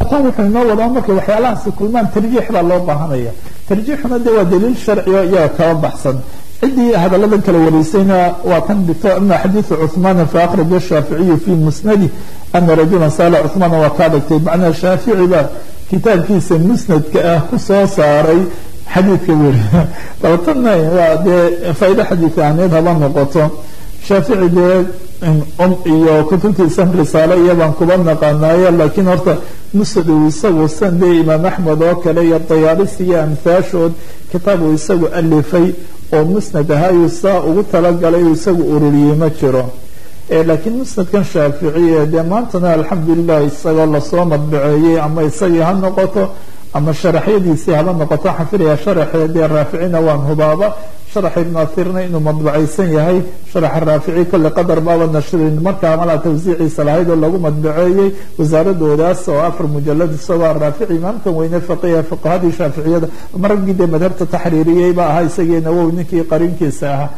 tan wuxuu inoo wadaa markay waxyaalahaasi kulmaan tarjiix baa loo baahanaya tarjiixuna dee waa daliil sharcigo iyaga kaba baxsan ciddii hadalladan kala wareysayna waa kan dhigto ama xadiidu cuثmaana faakhraj shaaficiyu fi musnadi ana rajula saala cuثmaana waa kaa dhigtay macnaa shaafici baa kitaabkiisa musnadka ah ku soo saaray xadiidka weri dabatana waa dee faa'ido xadiid ahneed haba noqoto shaafici dee um iyo kutubtiisan risaale iyabaan kuba naqaanaayo laakiin horta musnad uu isagu san dee imaam axmed oo kale iyo dayaalisi iyo amhaashood kitaab uu isagu alifay oo musnad ahaayuu saa ugu talagalay uu isagu ururiyey ma jiro laakiin musnadkan shaaficiye dee maantana alxamdulilah isagoo lasoo madbaceeyey ama isagii ha noqoto ama sharaxyadiisii haba noqoto waxaan filaya sharaxee dee raaficina waan hubaaba sharax ibnu athirna inuu madbacaysan yahay sharaxa raafici kolle qadar baaba nashrin markaa malaa tawsiiciisa lahayd oo lagu madbaceeyey wasaaradoodaas oo afar mujalad isagoo raafici imaamkan weyne faqiha fuqahadii shaaficiyada maragii dee madhabta taxriiriyey ba ahaa isagii nawowi ninkii qarinkiisa ahaa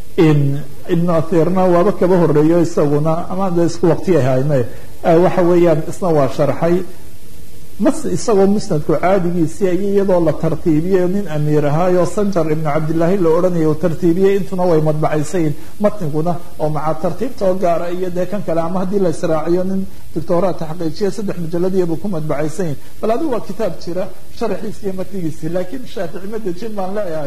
ibnu athirna waaba kaba horeeyo isaguna ama de isku waqti ahayne waxa weeyaan isna waa sharxay mas isagoo musnadku caadigiisii ay iyadoo la tartiibiyey nin amiir ahaayo sanjar ibnu cabdillaahi la odhanaya uu tartiibiyey intuna way madbacaysayin matniguna oo maca tartiibta oo gaara iyo dee kan kale ama haddii la israaciyo nin doctoraa taxqiijiya saddex mujaladiyabu ku madbacaysayin bal adigu waa kitaab jira sharaxiisi iyo matnigiisii laakiin shaafici ma dejin baan leeyahay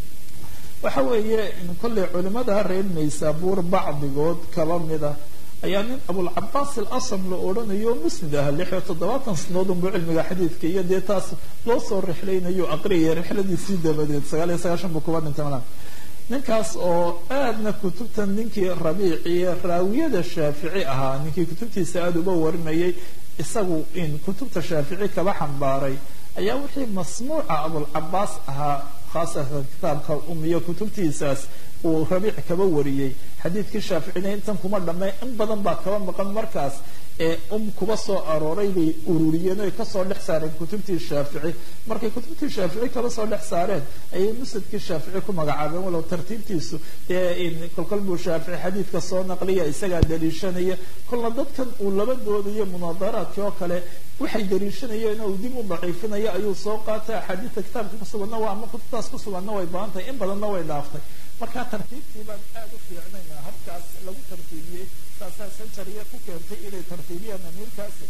waxa weeye kolley culimada reer naysaabuur bacdigood kaba mida ayaa nin abulcabaas alasam la odhanayo musnid ah lix iyo toddobaatan sanadood unbu cilmiga xadiidka iyo dee taas loo soo rixlaynayo aqriyaya rixladiisii dabadeed sagaal iyo sagaashan buu kuba dhintay malan ninkaas oo aadna kutubtan ninkii rabiiciye raawiyada shaafici ahaa ninkii kutubtiisa aada uga warinayay isagu in kutubta shaafici kaba xambaaray ayaa wixii masmuuca abulcabaas ahaa khaasatan kitaabka umiyo kutubtiisaas uu rabiic kaba wariyey xadiidkii shaaficina intan kuma dhamay in badan baa kaba maqan markaas ee um kuba soo arooray bay ururiyeen oy kasoo dhex saareen kutubtii shaafici markay kutubtii shaafici kaba soo dhex saareen ayay musnadkii shaafici ku magacaabeen walow tartiibtiisu dee kolkol buu shaafici xadiidka soo naqliya isagaa daliishanaya kolna dadkan uu laba doodayo munaadaraadkii oo kale waxay daliishanayeen uu dib u daciifinayo ayuu soo qaatay axaadiidta kitaabka kusuganna waa ama kutubtaas kusuganna way badan tahay in badanna way dhaaftay markaa tartiibtii baan aada u fiicnayna habkaas lagu tartiibiyey saasaa sanjariya ku keentay inay tartiibiyaan amiirkaasi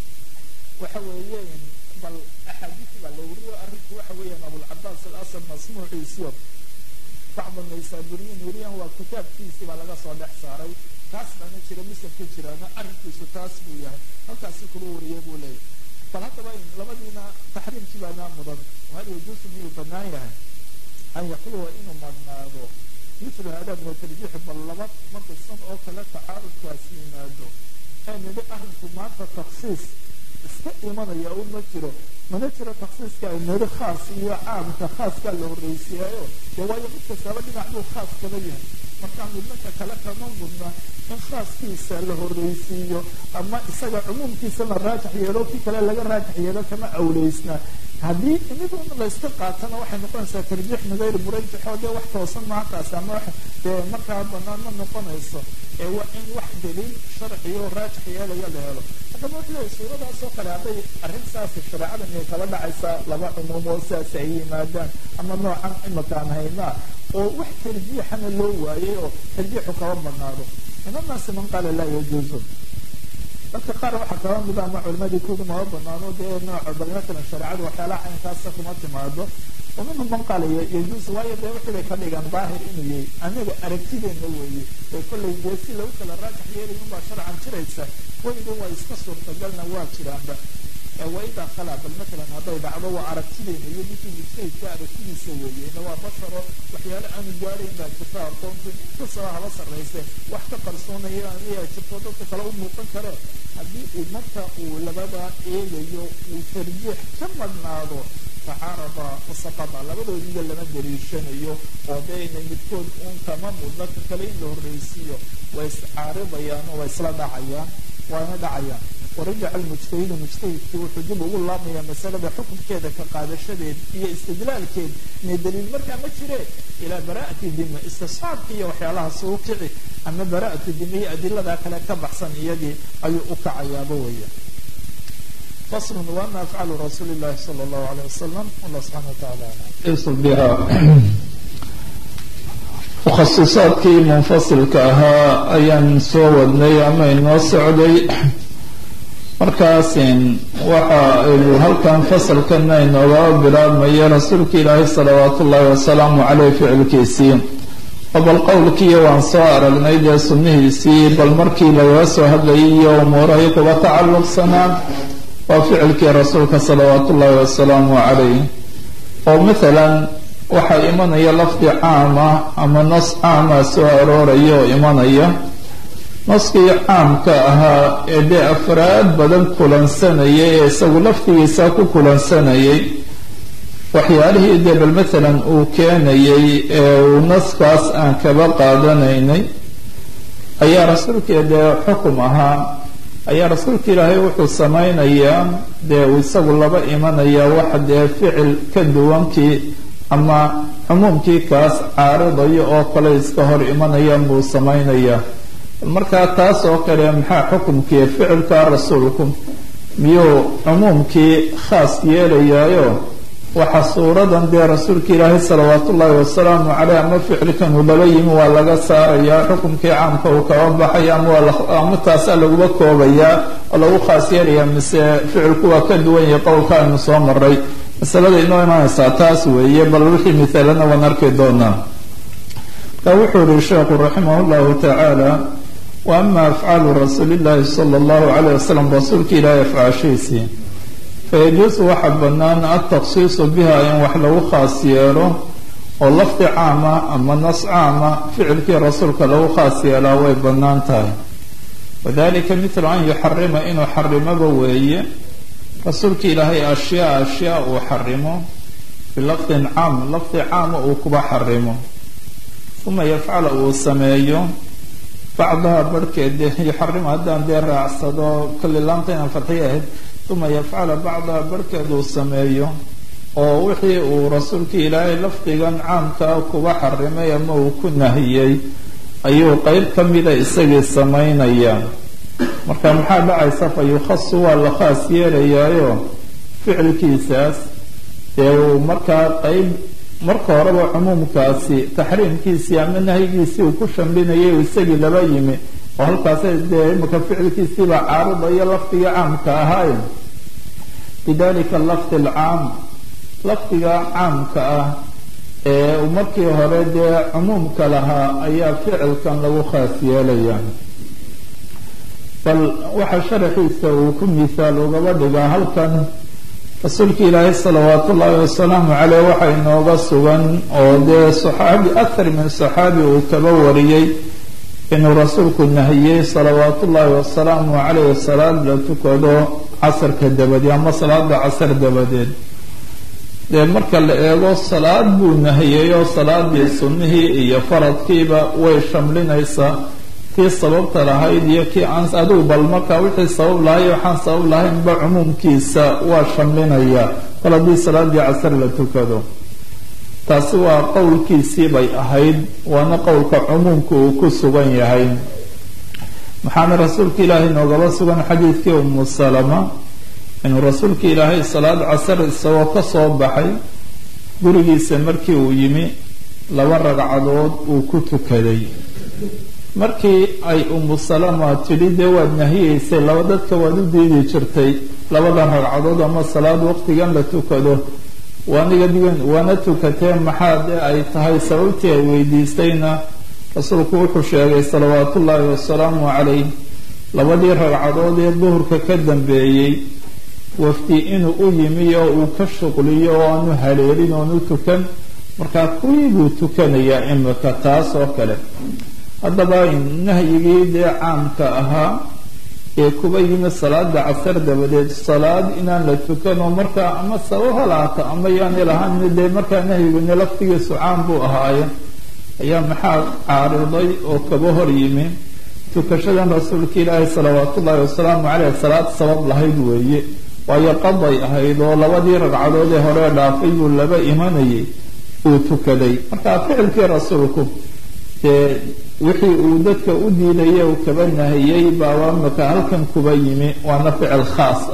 waxa weeye bal axaadiisi baa la wariyo arrinku waxa weeyaan abulcabaas alasam masmuuciisiyo bacda naysaburiyin weriyan waa kitaabkiisii baa laga soo dhex saaray taas baana jira muslimka jiraana arrinkiisu taas buu yahay halkaasi kula wariyay buu leeyahay bal haddaba labadiina taxriimkii baana mudan hal yajuusu miyuu banaan yahay an yaxluwa inuu madnaado mithlu hada min atarjiixi bal laba markasan oo kale tacaarudkaas yimaado ee nidhi arrinku maanta taksiis iska imanaya un ma jiro mana jiro taksiiska ay nidhi khaas iyo caamka khaaskaa la horreysiiyaayo dee waayo mid kastaaba dhinac buu khaas kaba yahay markaa midnaka kale kama mudna in khaaskiisa la horreysiiyo ama isaga cumuumkiisa la raajax yeelo kii kale laga raajax yeelo kama awleysna haddii midun layska qaatana waxay noqonaysaa tarjiix min gayri murajixoo dee wax toosan maantaas ama wax dee markaa banaan ma noqonayso ee waa in wax daliil sharciyo raajix yeelaya la helo haddaba wuxuu leeyahy suuradaas oo kale hadday arrin saasi shareecada miyay kaba dhacaysaa laba cumuum oo sidaas ay yimaadaan ama noocan imakaan haynaa oo wax tarjiixana loo waayay oo tarjiixu kaba badnaado min annaasi man qaala laa yajuuzu dadka qaar waxaa kaba mida ama culimadii kudu maba banaano dee nooca bal matalan shareecadu waxyaalaha caynkaasa kuma timaado oo minhum man qaala yajuusu waayo dee wixii bay ka dhigaan daahir inuu yahay anaga aragtideena weeye ee kollay dee si lagu kala raajax yeelay unbaa sharcan jiraysa weliba waa iska suurtagalna waa jiraanba waidaa khalaa bal matalan hadday dhacdo waa aragtideena iyo ninkii mujtahidka aragtidiisa weeye ina waa basharo waxyaale aanu gaarayn baa jirta aqoontu inkastaba haba sarrayse wax ka qarsoonaya ayaa jirto dadka kale u muuqan kare haddii uu marka uu labada eegayo uu tarjiix ka madhnaado tacaarada wasaqada labadoodiba lama daliishanayo oo dee ina midkood uun kama mudna ka kale in la horreysiiyo way iscaaridayaan oo way isla dhacayaan waana dhacayaan warajaca almujtahidu mujtahidkii wuxuu dib ugu laabmayaa masalada xukunkeeda ka qaadashadeed iyo istidlaalkeed inay daliil markaa ma jireen ilaa bara'ati dima istisxaabki iyo waxyaalahaas uu kici ama bara'atu dima iyo adiladaa kale ka baxsan iyagii ayuu u kacayaaba weya فصل وأما أفعال رسول الله صلى الله عليه وسلم والله سبحانه وتعالى يصل بها mukhasisaadkii munfasilka ahaa ayaan soo wadnay ama inoo socday markaasin waxa aynu halkan fasalkana inooga bilaabmaya rasuulka ilaahay salawaatu ullaahi wasalaamu caleyh ficilkiisii oo bal qowlkiiyo waan soo aragnay dee sunnihiisii bal markii lagaga soo hadlayay iyo umuurahay kuga tacalluqsanaa waa ficilkii rasuulka salawaatu ullaahi wasalaamu caleyh oo mathalan waxaa imanaya lafdi caama ama nas caama soo arooraya oo imanaya naskii caamka ahaa ee dee afraad badan kulansanayay ee isagu laftigiisa ku kulansanayay waxyaalihii dee bal mathalan uu keenayay ee uu naskaas aan kaba qaadanaynay ayaa rasuulkii dee xukum ahaa ayaa rasuulka ilaahay wuxuu samaynayaa dee uu isagu laba imanaya wax dee ficil ka duwankii ama cumuumkii kaas caaridayo oo kale iska hor imanaya buu samaynaya markaa taas oo kale maxaa xukumkii ficilka rasuulku miyuu cumuumkii khaas yeelayaayo waxa suuradan dee rasuulka ilaahay salawaatu ullaahi wasalaamu caleyh ama ficilkan uu laba yimi waa laga saarayaa xukumkii caamka uu kaba baxaya ama taasaa laguba koobayaa oo lagu khaas yeelaya mise ficilku waa ka duwan yahay qowlka aynu soo maray masalada inoo imaanaysaa taas weeye bal wixii mithaalana waan arki doonaa marka wuxuu yihi sheekhu raximah llahu tacaala wa ama afcaalu rasuuli llahi sala allahu calayh wasalam rasuulka ilaahay afcaashiisii fayajuusu waxaa bannaan altaqsiisu biha in wax lagu khaas yeelo oo lafdi caama ama nas caama ficilkii rasuulka lagu khaas yeelaa way bannaan tahay wadalika mitlu an yuxarima inuu xarimaba weeye rasuulka ilaahay ashyaa ashyaa uu xarimo bilafdin caam lafdi caama uu kuba xarimo uma yafcala uu sameeyo bacdaha barhkeed yuxarima haddaan dee raacsado kulli laamta inaan farxiya ahayd uma yafcala bacdaha barhkeed uu sameeyo oo wixii uu rasuulka ilaahay lafdigan caamkaa kuba xarimay ama uu ku nahiyey ayuu qeyb ka mida isagii samaynaya marka maxaa dhacaysa fa yukhasu waa la khaas yeelayaayo ficilkiisaas dee uu markaa qeyb marka horeba cumuumkaasi taxriimkiisii ama nahyigiisii uu ku shamlinayay uu isagii laba yimi oo halkaas dee imika ficilkiisiibaa caaridayo lafdiga caamka ahaay bidalika lafdi alcaam lafdiga caamka ah ee uu markii hore dee cumuumka lahaa ayaa ficilkan lagu khaas yeelaya bal waxaa sharaxiisa uu ku misaal ugaba dhigaa halkan rasuulka ilaahay salawaatu ullaahi wasalaamu caleyh waxaa inooga sugan oo dee saxaabi athar min saxaabi uu kaba wariyey inuu rasuulku nahiyey salawaatu ullaahi wasalaamu caleyh salaad la tukado casarka dabadeed ama salaada casar dabadeed dee marka la eego salaad buu nahiyey oo salaadii sunnihii iyo faradkiiba way shamlinaysaa tii sababta lahayd iyo kii aan adigu bal markaa wixii sabab lahay waxaan sabab lahaynba cumuumkiisa waa shamlinaya bal haddii salaadii casar la tukado taasi waa qowlkiisii bay ahayd waana qowlka cumuumka uu ku sugan yahay maxaana rasuulka ilaahay noogaba sugan xadiidkii umu salama inuu rasuulka ilaahay salaad casar isagoo ka soo baxay gurigiisa markii uu yimi laba ragcadood uu ku tukaday markii ay umu salama tidhi dee waad nahiyeysay laba dadka waad u diidi jirtay labadan ragcadood ama salaad waqtigan la tukado waaniga digan waana tukatee maxaa dee ay tahay sababtii ay weydiistayna rasuulku wuxuu sheegay salawaatu ullaahi wasalaamu calayh labadii ragcadood ee duhurka ka dambeeyey wafdi inuu u yimi oo uu ka shuqliyo oo aanu haleelin oonu tukan markaa kuwii buu tukanayaa imika taas oo kale haddaba nahyigii dee caamka ahaa ee kuba yimi salaada casar dabadeed salaad inaan la tukano markaa ama sabab halaata ama yaani lahaan dee markaa nahyiguni laftigiisu caam buu ahaaye ayaa maxaa caariday oo kaba hor yimi tukashadan rasuulka ilaahi salawaat ullaahi wasalaamu caleyh salaad sabab lahayd weeye waayo qaday ahayd oo labadii ragcadood ee hore dhaafay buu laba imanayay uu tukaday marka ficilkii rasuulku dee wixii uu dadka u diidaya uu kaba nahiyey baa waamaka halkan kuba yimi waana ficil khaas ah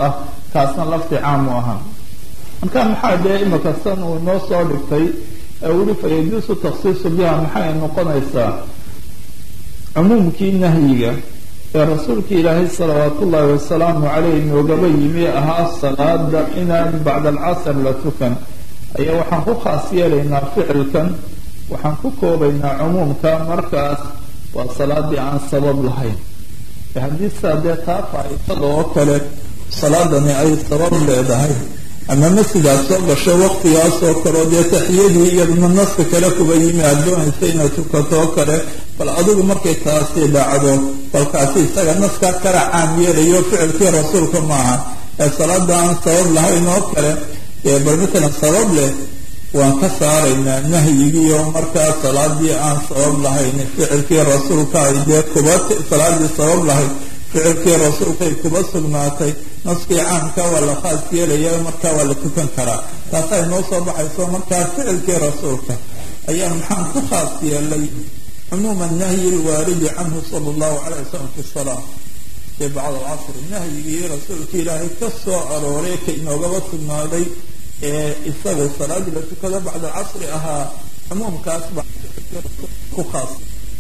kaasna lafti caamu ahaa marka maxaa dee imika san uu noo soo dhigtay weli fayajuusu taksiisu biha maxay noqonaysaa cumuumkii nahyiga ee rasuulka ilaahay salawaat ullaahi wasalaamu caleyh noogaba yimi ahaa salaada inaan bacda alcasr la tukan ayaa waxaan ku khaas yeelaynaa ficilkan waxaan ku koobaynaa cumuumka markaas waa salaadii aan sabab lahayn haddii saa dee taa faa'iidada oo kale salaadani ay sabab leedahay ama masjidaad soo gasho waqtigaas oo kale oo dee taxiyadii iyaduna naska kale kuba yimi aad doonaysa inaad tukato oo kale bal adigu markay taasi dhacdo balkaasi isaga naskaa kala caam yeelayo ficilkii rasuulka maaha ee salaada aan sabab lahayn oo kale bal matalan sabab leh waan ka saaraynaa nahyigii oo markaa salaadii aan sabab lahayn ficilkii rasuulka ay dee kuba salaadii sabab lahayd ficilkii rasuulkay kuba sugnaatay naskii caamka waa la khaas yeelaya markaa waa la tukan karaa taasay noo soo baxayso markaa ficilkii rasuulka ayaa maxaan ku khaas yeelay cumuuma nahyi lwaaridi canhu sala allahu calay wasalam fi salaa fii bacd alcasri nahyigii rasuulka ilaahay ka soo arooray ka inoogaba sugnaaday ee isaga salaadii la tukado bacda alcasri ahaa cumuumkaas ba ku khaas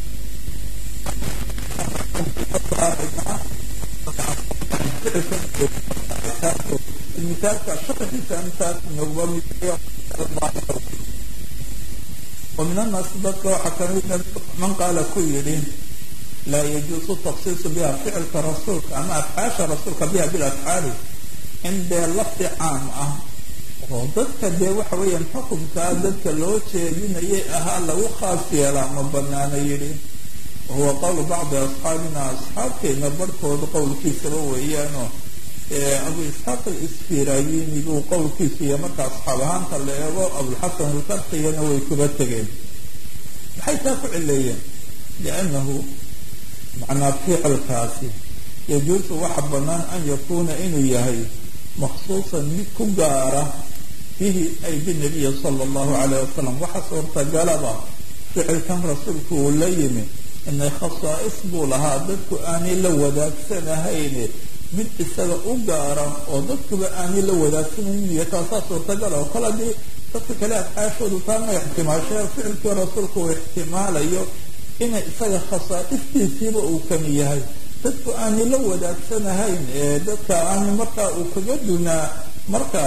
ومن الناس dadka waxaa kamid man qaala ku yidhi laa yajuusu taksiisu biha ficilka rasuulka ama afcaasha rasuulka biha bilafcaali in dee lafdi caam ah oo dadka dee waxa weeyaan xukunkaa dadka loo jeedinayay ahaa lagu khaas yeelaa ma banaana yidhi wahuwa qowlu bacdi asxaabina asxaabteena barhkooda qowlkiisaba weeyaanoo abu isxaaq alisfirayini buu qowlkiisu iyo marka asxaab ahaanta la eego abulxasan alkarqigana way kuba tegeen maxay taa ku cileeyeen liannahu macnaa ficilkaasi yajuusu waxa bannaan an yakuuna inuu yahay maksuusan mid ku gaara bihi ay binabiyi sala allahu calayh wasalam waxa suurtagalaba ficilkan rasuulku uu la yimi inay khasaa'is buu lahaa dadku aanay la wadaagsanahayne mid isaga u gaara oo dadkuba aanay la wadaagsanan iyo taasaa suurtagal oo kale haddii dadka kale afcaashoodu taa ma ixtimaashee ficilkii rasuulku uu ixtimaalayo inay isaga khasaa'istiisiiba uu kani yahay dadku aanay la wadaagsanahayn ee dadka aanay markaa uu kaga dunaa marka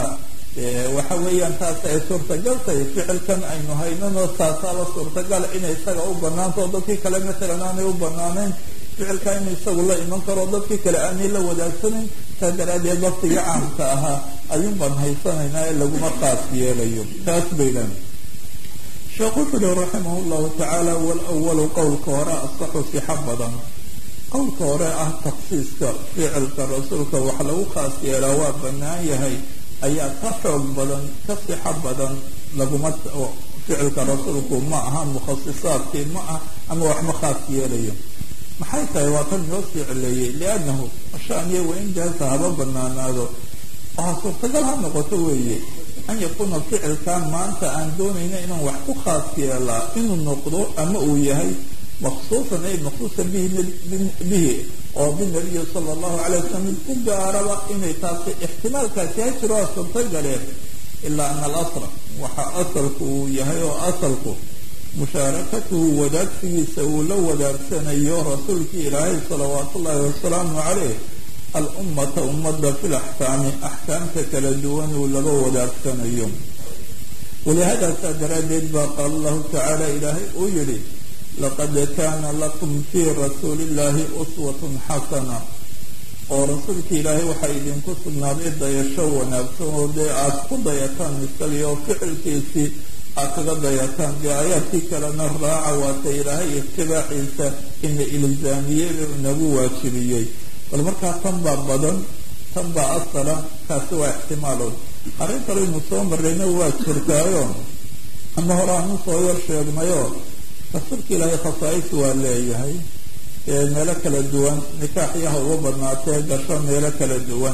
waxa weeyaan taas ay suurtagal tahay ficilkan aynu haynano taasaaba suurtagal inay isaga u banaanto oo dadkii kale matalan aanay u banaanayn ficilka inuu isagu la iman karo dadkii kale aanay la wadaagsanin saa daraadeed laftiga caamka ahaa ayuun baan haysanaynaa ee laguma khaas yeelayo taas baydan sheekh wuxuu uhi raximah llahu tacaala walawalu qowlka hore asaxu sixa badan qowlka hore ah taksiiska ficilka rasuulka wax lagu khaas yeelaa waa banaan yahay ayaa ka xoog badan ka sixo badan laguma ficilka rasuulku ma aha mukhasisaadkii ma ah ama wax ma khaas yeelayo maxay tahay waa kan noo sii celeeyey liannahu shaaniya wain jaasa haba banaanaado waxaa suurtagal ha noqoto weeye an yakuuna ficilkan maanta aan doonayna inaan wax ku khaas yeelaa inuu noqdo ama uu yahay maksuusan ay maksuusan bihi bihi oo binabiyi sala allahu calay wasalam mid ku gaaraba inay taasi ixtimaalkaasi ha jiro waa suurtagaleen ilaa ana alasla waxa asalku uu yahay oo asalku mushaarakatuhu wadaagsigiisa uu la wadaagsanayo rasuulkii ilaahay salawaatu ullaahi wasalaamu caleyh alummata ummadda fi laxkaami axkaamta kala duwan uu laga wadaagsanayo walihadaasaa daraaddeed baa qaala allahu tacaala ilaahay uu yidhi laqad kaana lakum fii rasuuli illahi uswatun xasana oo rasuulka ilaahay waxaa idinku sugnaaday dayasho wanaagsan oo dee aada ku dayataan isagii oo ficilkiisii aad kaga dayataan dee aayaadkii kalena raaca waata ilaahay itibaaciisa ina ilzaamiyey inagu waajibiyey bal markaa tan baa badan tan baa asala kaasi waa ixtimaalow arrin kaleynu soo marrayna waa jirtaayo ama hore aanu soo yar sheegnayo rasuulka ilaahay khasaa'is waa leeyahay meelo kala duwan nikaaxyaha uga badnaatee gasho meelo kala duwan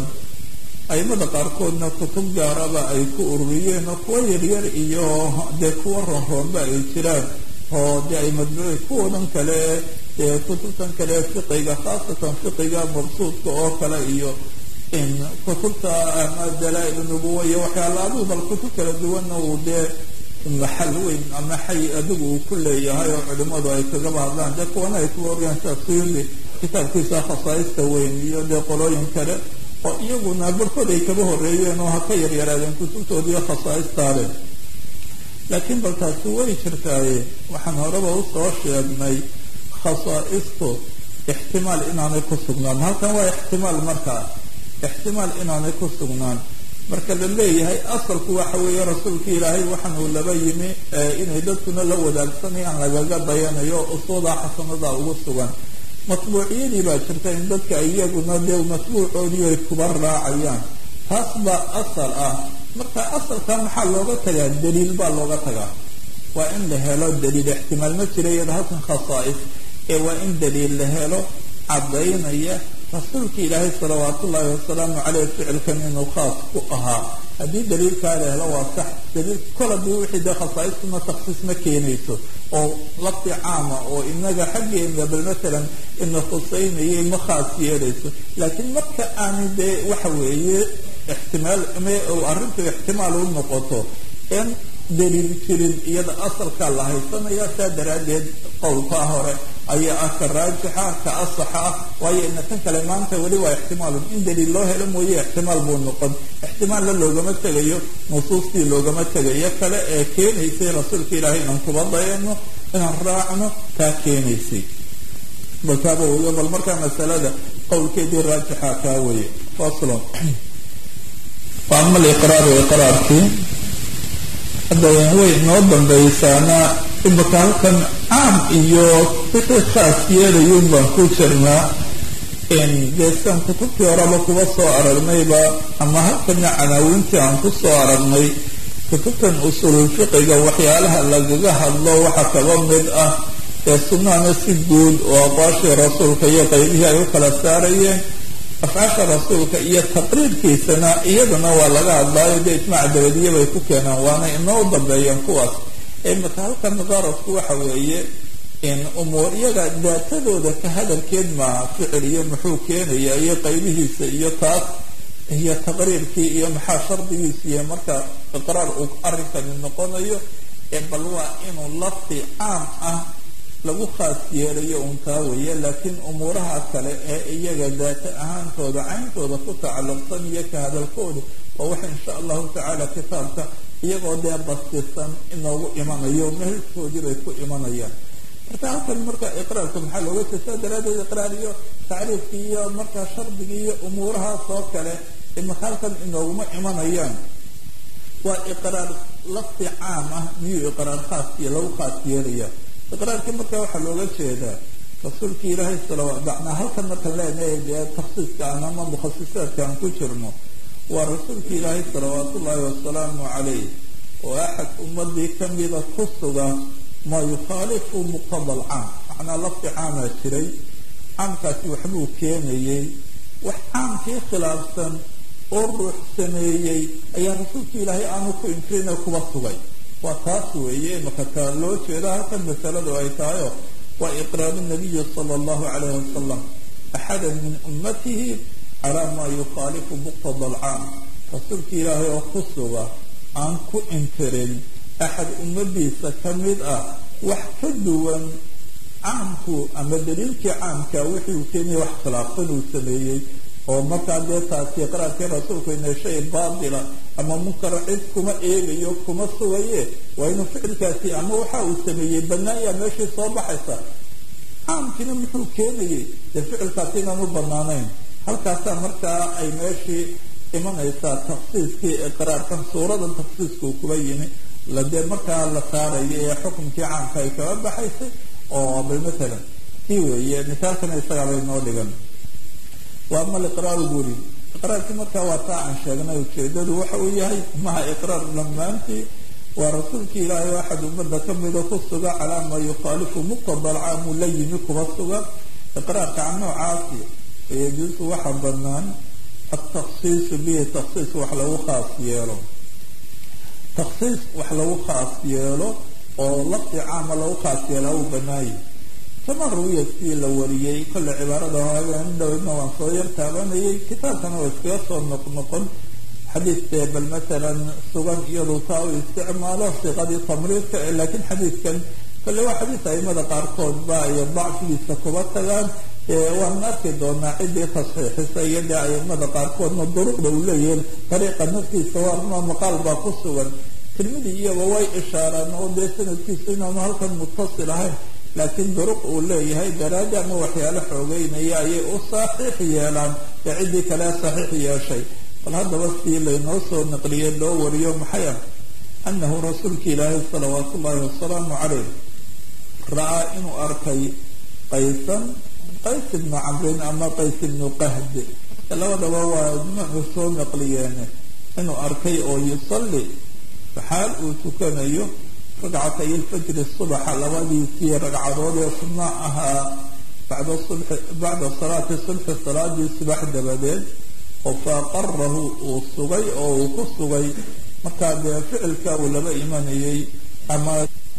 aimada qaarkoodna kutub gaaraba ay ku ururiyeen oo kuwa yaryar iyo dee kuwa ronroonba ay jiraan oo dee ay madbuuci kuwadan kale dee kutubtan kale fiqiga khaasatan fiqiga mabsuudka oo kale iyo kutubta ama dalaa-il nubuwa iyo waxyaala adigu bal kutub kala duwanna uu dee maxal weyn ama xay adigu uu ku leeyahay oo culimadu ay kagaba hadlaan dee kuwana ay kuwa orgaan sida suyuudi kitaabkiisa khasaaista weyn iyo dee qolooyin kale oo iyaguna barkood ay kaba horeeyeen oo ha ka yaryaraadeen kutubtoodiiyo khasaa'istaale laakiin bal taasi way jirtaaye waxaan horeba usoo sheegnay khasaa'istu ixtimaal inaanay ku sugnaan halkan waa ixtimaal markaa ixtimaal inaanay ku sugnaan marka la leeyahay asalku waxa weeye rasuulka ilaahay waxaan uu laba yimi inay dadkuna la wadaagsanayaan lagaga dayanayo usuuda xasanada ugu sugan matbuuciyadii baa jirta in dadka iyaguna dee matbuucoodii ay kuba raacayaan taas baa asal ah marka asalka maxaa looga tagaa daliil baa looga tagaa waa in la helo daliil ixtimaal ma jira iyada halkan khasaa'is ee waa in daliil la helo cadaynaya rasuulka ilaahay salawaat ullaahi wasalaamu caleyh ficilkan inuu khaas ku ahaa haddii daliilkaa la helo waa sax daliil kol hadii wixii dee khasaaistuna taksiis ma keenayso oo lafdi caama oo inaga xaggeena bal matalan ina khuseynayay ma khaas yeelayso laakiin marka aanay dee waxa weeye ixtimaal arrintu ixtimaal u noqoto in daliil jirin iyada asalkaa la haysanaya saa daraaddeed qowlkaa hore ayaa ah ka raajixa ka asaxa ah waayo ina tan kale maanta weli waa ixtimaalun in daliil loo helo mooye ixtimaal buu noqon ixtimaalna loogama tegayo nusuustii loogama tegayo kale ee keenaysay rasuulka ilaahay inaan kuba dayano inaan raacno taa keenaysay balkaaba wyo bal markaa masalada qowlkeedii raajixa kaa weye faslon wa ama aliqraaru iqraarkii hadda way noo dambaysaana imaka halkan caam iyo wixii khaas yeelayun baan ku jirnaa deesan kutubtii horeba kuba soo aragnayba ama halkana canaawintii aan ku soo aragnay kutubtan usulul fiqiga waxyaalaha lagaga hadlo waxaa kaba mid ah ee sunnahana si guud oo aqwaashii rasuulka iyo qaybihii ay u kala saarayeen afcaasha rasuulka iyo taqriirkiisana iyadana waa laga hadlaayo dee ijmaac dabadiya bay ku keenaan waana inoo dambeeyeen kuwaas imaka halkan qaradku waxa weeye in umuur iyaga daatadooda ka hadalkeed maaha ficil iyo muxuu keenaya iyo qaybihiisa iyo taas iyo taqriirkii iyo maxaa shardigiisa iyo marka iqraar uu arrinkani noqonayo bal waa inuu lafdi caam ah lagu khaas yeelayo un taa weeye laakiin umuuraha kale ee iyaga daata ahaantooda cayntooda ku tacalluqsan iyo ka hadalkooda waa waxa insha allahu tacaala kitaabka iyagoo dee bastisan inoogu imanayo mehelkoodii bay ku imanayaan marka halkan marka iqraarka maxaa looga jeesaa daraaddeed iqraar iyo tacriifkii iyo markaa shardigii iyo umuurahaas oo kale imaka halkan inooguma imanayaan waa iqraar lafdi caam ah miyuu iqraar khaas iyo lagu khaas yeelaya iqraarkii marka waxaa looga jeedaa rasuulkii ilaahay salawaat macnaa halkan markaan leenahay dee taksiiska aan ama mukhasisaadka aan ku jirno waa rasuulka ilaahay salawaat ullaahi wasalaamu calayh oo axad ummadii kamida ku suga maa yukhaalifu muqtada alcaam macnaa lafdi caamaa jiray caamkaasi waxbuu keenayay wax caamkii khilaafsan oo ruux sameeyey ayaa rasuulka ilaahay aanu ku inkirin ee kuba sugay waa taas weeye imaka taa loo jeeda halkan masaladu ay tahayo waa iqraaru nabiyi sala allahu calayhi wasalam axada min ummatihi calaa maa yukhaalifu muqtada alcaam rasuulka ilaahay oo ku suga aan ku inkirin axad ummadiisa ka mid ah wax ka duwan caamku ama daliilkii caamka wixii uu keenaya wax khilaafsan uu sameeyey oo markaa dee taasi iqraarkii rasuulku inay shay baatila ama munkara cid kuma eegayo kuma sugaye waa inuu ficilkaasi ama waxa uu sameeyey banaanya meeshii soo baxaysa caamkiina muxuu keenayay dee ficilkaasi inaan u banaanayn halkaasaa markaa ay meeshii imanaysaa taksiiskii iqraarkan suuradan taksiiskuu kuba yimi ladee markaa la saarayo ee xukumkii caamka ay kaba baxaysay oo bal matalan kii weeye misaalkana isagaabay noo dhigan waa ama liqraaru guri iqraarkii markaa waa taa aan sheegnay ujeedadu waxa uu yahay maha iqraar dhammaantii waa rasuulkii ilaahay oo axad ummadda kamida ku suga calaa maa yukhaalifu muqtada alcaam uu la yimi kuba suga iqraarka can noocaasi yajuusu waxa banaan ataksiisu bihi taksiis wax lagu khaas yeelo taksiis wax lagu khaas yeelo oo lafdi caama lagu khaas yeelaa uu banaayay kama ruwiyaskii la wariyey kolle cibaarada haagan dhowdna waan soo yar taabanayay kitaabkana waa iskaga soo noqnoqon xadiidkee bal matalan sugan iyadu taa u isticmaalo siqadii tamriidka laakiin xadiidkan kolle waa xadiis aimada qaarkood ba ay dacfigiisa kuba tagaan waan arki doonaa ciddii tasxiixisa iyo dee aimada qaarkoodna duruqda uu leeyahin dariiqa naftiisa waa maqaal baa ku sugan tirmidi iyaba way ishaaraan oo dee sanadkiisu inaanu halkan mutasil ahayn laakiin duruq uu leeyahay daraadi ama waxyaalo xoogeynaya ayay u saxiix yeelaan ee ciddii kale saxiix yeeshay bal haddaba sii laynoo soo naqliyey loo wariyo maxay ah annahu rasuulka ilaahay salawaatu ullaahi wasalaamu caleyh ra-aa inuu arkay qaysan qays ibnu camrin ama qays ibnu qahd labadaba waa nuuxu soo naqliyeen inuu arkay oo yusalli xaal uu tukanayo ragcatay ilfajri subaxa labadiisii ragcadood ee sunna ahaa bacda subxi bacda salaati subxi salaadii subax dabadeed oo faaqarahu uu sugay oo uu ku sugay markaa dee ficilka uu laba imanayay ama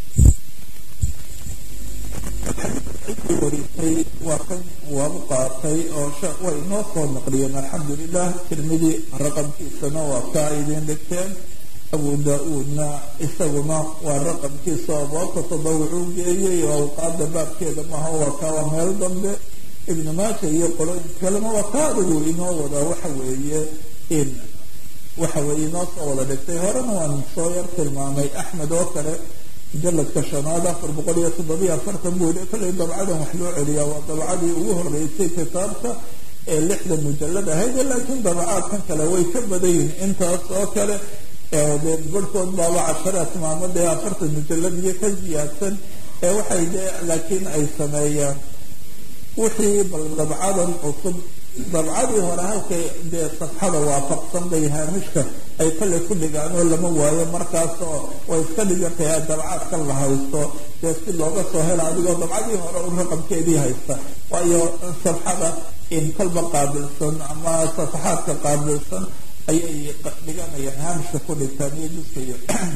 ciddii warisay waa kan waabu qaatay oo way inoo soo naqliyeen alxamdulilah tirmidi raqamkiisana waa kaa idiin dhigteen abu da-uudna isaguna waa raqamkiisa oo boobka tadawucuu geeyay oo awqaada baabkeeda maha waa kaa waa meel dambe ibnu maaja iyo qolooyin kalena waa kaa adigu inoo wada waxa weeye in waxa weeye inoo soo wada dhigtay horena waan soo yar tilmaamay axmed oo kale mujaladka shanaad afar boqol iyo toddobiyo afartan buu yidhi kollay dabcadan wax loo celiyaa waa dabcadii ugu horeysay kitaabka ee lixdan mujalad ahayd laakiin dabacaadkan kale way ka badan yihin intaas oo kale dee barhkood baaba casharaad maamo dee afartan mujalad iyo ka ziyaadsan ee waxay dee laakiin ay sameeyaan wixii bal dabcadan cusub dabcadii hore halkay dee safxada waafaqsan bay haamishka ay kale ku dhigaan oo lama waayo markaas oo way iska dhigantahay dabcaadkan la haysto dee si looga soo hela adigoo dabcadii hore u raqamkeedii haysta waayo safxada in kolba qaabilsan ama safaxaadka qaabilsan ayay dhiganayaan haamishka ku dhigtaan iyo juskayo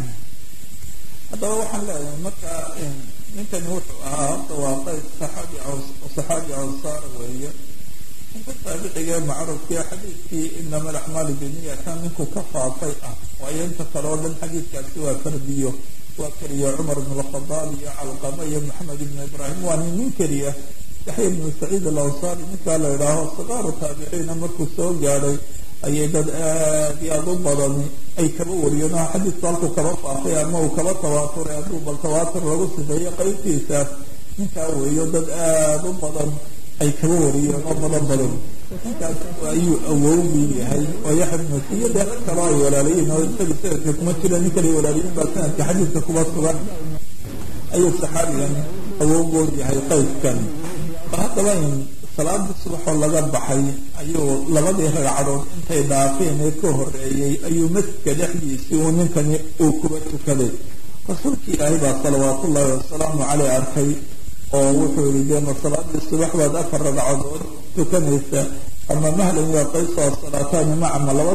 haddaba waxaan leeyahay marka ninkani wuxuu ahaa horta waa qays saxaabi saxaabi ansaar weeye ninka taabiciga ee macruufkii xadiidkii inama alaxmaalu biniyatan ninku ka faafay ah waayo inta kale oo dhan xadiidkaasi waa fardiyo waa keliya cumar ibn alkhadaab iyo calqama iyo maxamed ibn ibraahim waa nin nin keliya yaxya ibnu saciid alawsaari ninkaa la idhaaho sikaaru taabiciina markuu soo gaadhay ayay dad aad iyo aada u badani ay kaba wariyeen oo xadiidku halkuu kaba faafay ama uu kaba tawaaturay hadduu bal tawaatur lagu sifeeyo qaybtiisaas ninkaa weeyo dad aada u badan ay kaba wariyeen oo badan badan ninkaas ayuu awowgii yahay oo yaxya ibnu iyo dee rag kaloo ay walaalayiin oo isaga sanadka kuma jira nin kale walaalayiin baa sanadka xadiidka kuba sugan ayuu saxaabigan awowgood yahay qayskan bal haddaba in salaadii subaxoo laga baxay ayuu labadii ragcadood intay dhaafeen ee ka horeeyey ayuu masjidka dhexdiisii uu ninkani uu kuba tukaday rasuulkii ilaahay baa salawaatu ullaahi wasalaamu caleyh arkay oo wuxuu yihi dee ma salaadii subax baad afar ragcadood tukanaysa ama mahlan waa qaysoo salaataani macama laba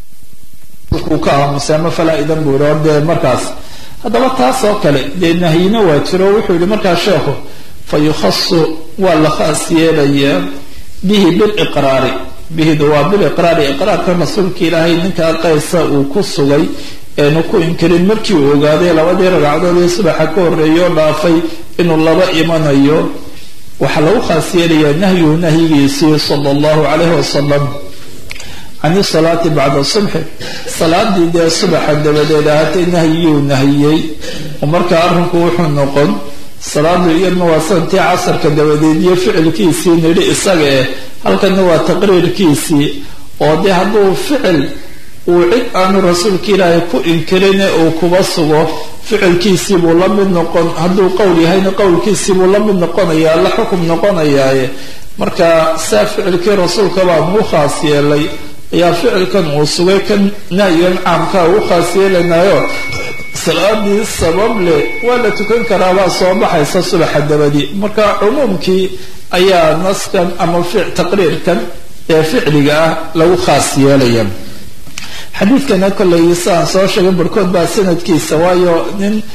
uu ka aamusay ama falaa idan buu yihi dee markaas haddaba taas oo kale dee nahyina waa jiro wuxuu yihi markaa sheekhu fa yukhasu waa la khaas yeelayaa bihi biliqraari bihidu waa biliqraari iqraarka rasuulka ilaahay ninkaa qaysa uu ku sugay eenu ku inkirin markii uu ogaaday labadii ragcadood ee subaxa ka horreeya oo dhaafay inuu laba imanayo waxaa lagu khaas yeelayaa nahyuhu nahyigiisii sala allahu calayhi wasalam can isalaati bacda subxi salaadii dee subaxa dabadeed ahaatay nahyiguu nahiyey oo markaa arrinku wuxuu noqon salaadu iyadna waa santii casarka dabadeed iyo ficilkiisii nidhi isaga eh halkana waa taqriirkiisii oo dee hadduu ficil uu cid aanu rasuulka ilaahay ku inkirine uu kuba sugo ficilkiisii buu la mid noqon hadduu qowl yahayna qowlkiisii buu la mid noqonayaa la xukum noqonayaaye marka saa ficilkii rasuulka baa muu khaas yeelay ayaa ficilkan uu sugay kan nahyigan caamkaa ugu khaas yeelanayo salaadii sabab leh waa la tukan karaabaa soo baxaysa subaxa dabadii marka cumuumkii ayaa naskan ama taqriirkan ee ficliga ah lagu khaas yeelaya xadiidkana kolley siaan soo sheegay barhkood baa sanadkiisa waayo nin